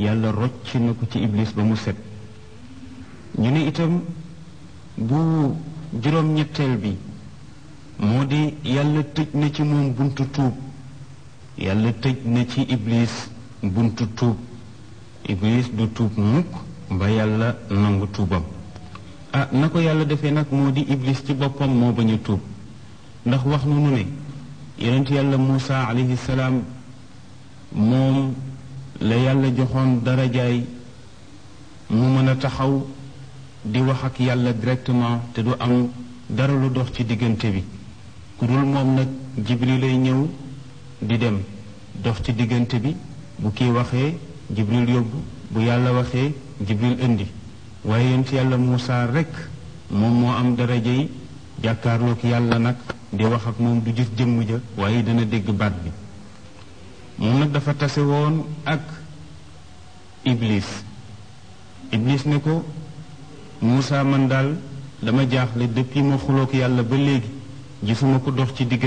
yàlla rocc na ko ci iblis ba mu set ñu ne itam bu juróom-ñetteel bi moo di yàlla tëj na ci moom buntu tuub yàlla tëj na ci iblis buntu tuub iblis du tuub mukk ba yàlla nangu tuubam ah na ko yàlla defee nag moo di iblis ci boppam moo bañ a tuub ndax wax nu nu ne yonent yàlla Muusa alayhi salaam moom la yàlla joxoon darajaay mu mën a taxaw di wax ak yàlla directement te du am dara lu dox ci diggante bi ku dul moom nag jibril lay ñëw di dem dox ci diggante bi bu kii waxee jibril yóbbu bu yàlla waxee jibril indi waaye yonent yàlla Muusa rekk moom moo am daraja yi jàkkaarloog yàlla nag di wax ak moom du gis jëmm ja waaye dana dégg baat bi moom nag dafa tase woon ak iblis iblis ne ko Muusa man daal dama jaaxle depuis ma xuloog yàlla ba léegi gisuma ko dox ci digg